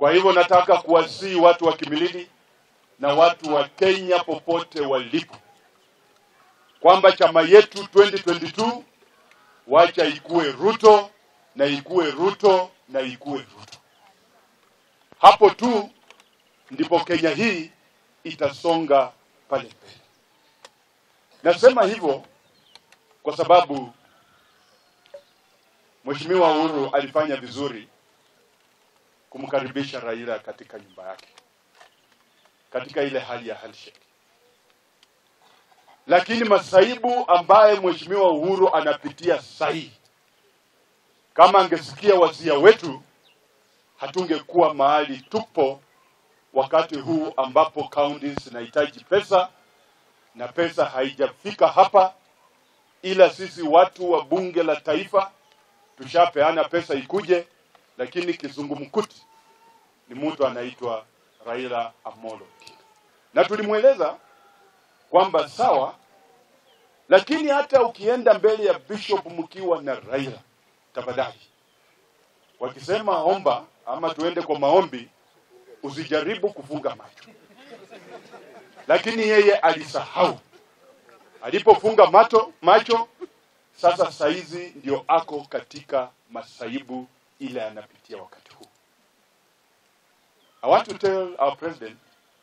Kwa hivyo nataka kuwasihi watu wa Kimilili na watu wa Kenya popote walipo kwamba chama yetu 2022 wacha ikue Ruto na ikue Ruto na ikue Ruto. Hapo tu ndipo Kenya hii itasonga pale mbele. Nasema hivyo kwa sababu Mheshimiwa Uhuru alifanya vizuri kumkaribisha Raila katika nyumba yake katika ile hali ya handshake, lakini masaibu ambaye Mheshimiwa Uhuru anapitia sahi, kama angesikia wasia wetu, hatungekuwa mahali tupo wakati huu ambapo counties zinahitaji pesa na pesa haijafika hapa, ila sisi watu wa bunge la taifa tushapeana pesa ikuje, lakini kizungumkuti ni mtu anaitwa Raila Amolo Odinga, na tulimweleza kwamba sawa, lakini hata ukienda mbele ya bishop mkiwa na Raila, tafadhali, wakisema omba ama tuende kwa maombi, usijaribu kufunga macho. Lakini yeye alisahau alipofunga macho, macho sasa saizi ndio ako katika masaibu ile anapitia wakati huu. I want to tell our president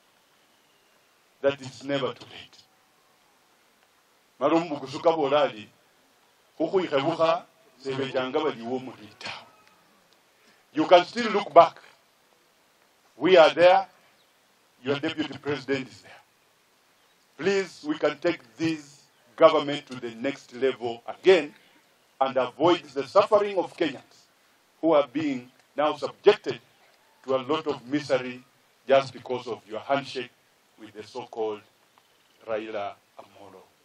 that it's never too late. Marumbu kusuka borali huku ikhebuka sebejanga baliwo mulita. You can still look back. We are there. Your deputy president is there. Please, we can take this government to the next level again and avoid the suffering of Kenyans who are being now subjected to a lot of misery just because of your handshake with the so-called Raila Amolo